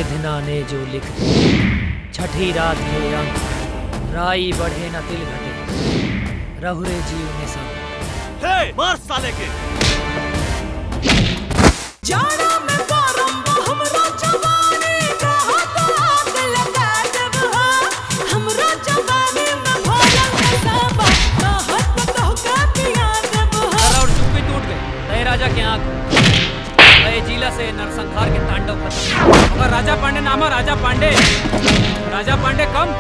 विधना ने जो लिख दी छठी रात के अंक राई बढ़े न तिल घटे रहुरे जीव ने सब हे मार साले के जाड़ा में गरम हमरा जवानी कहा तो आग लगा देब हा हमरा जवानी में भरल नसाबा कहत न कहू का पिया देब हा और चुप्पी टूट गई तय राजा के आंख तय जिला से नरसंहार के तांडव खत्म अगर राजा पांडे नामा राजा पांडे राजा पांडे कम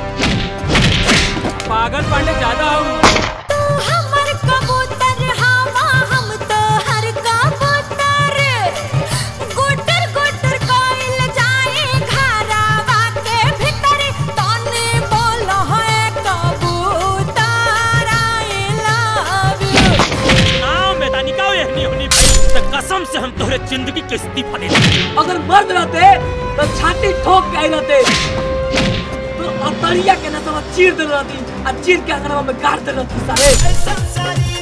पागल पांडे ज्यादा हूँ तू हमर कबूतर हावा हम तो हर कबूतर गुटर गुटर कोइल जाए घरावा के भीतर तने बोल है कबूतर आई लव यू नाव में तानी का ये नहीं होनी भाई तो कसम से हम तोहरे जिंदगी के इस्तीफा दे देंगे अगर मर्द रहते तो छाती ठोक के आई रहते तो अतरिया के नसवा चीर दे रहती आ चीर के अगरवा में गाड़ दे रहती सारे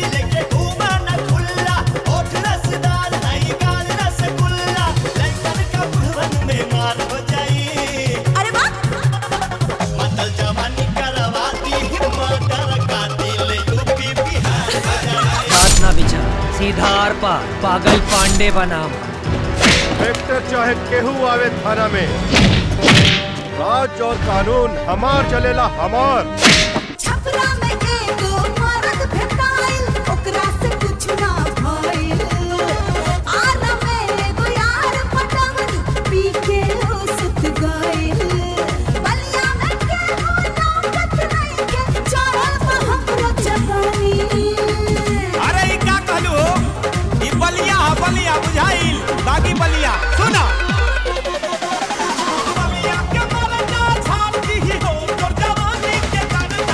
अरे वाह बात ना विचार सीधा आर पार पागल पांडे बनाम ट्रैक्टर चाहे केहू आवे थाना में राज और कानून हमार चलेला हमार छपरा में एगो मरद भेटाइल ओकरा से कुछ ना भइल आना में एगो यार पटवनी पी के हो सुत गइल बलिया में केहू नौकत नहीं के चढ़ल बा हमरो जवानी अरे ई का कहलू हो ई बलिया हा बलिया बुझाइल बाकी बलिया सुना बलिया के मरना छाप दी हो तोर जवानी के करना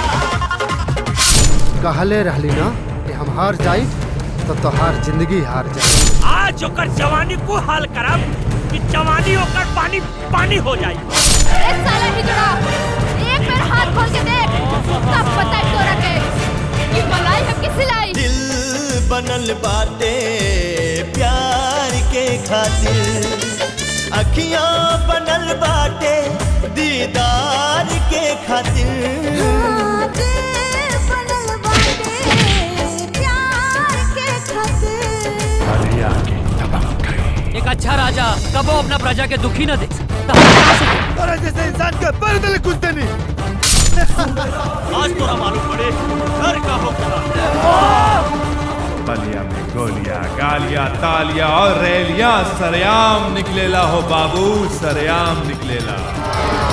कहले रहली ना कि हम हार जाई तो तोहार जिंदगी हार जाई आज ओकर जवानी को हाल करब कि जवानी ओकर पानी पानी हो जाई ए साला हिजड़ा एक बार हाथ खोल के देख तब पता है तोरा के कि मलाई है कि सिलाई दिल बनल बाटे प्यार के खातिर अखियां बनल बाटे दीदार के खातिर हाँ, दिल बनल बाटे प्यार के खातिर एक अच्छा राजा कबो अपना प्रजा के दुखी न देख सकता हम क्या से अरे जैसे इंसान के पैर तले कुछ देनी आज तोरा मालूम पड़े घर का हो बलिया में गोलियां गालियां तालियां और रैलियां सरयाम निकलेला हो बाबू सरयाम निकलेला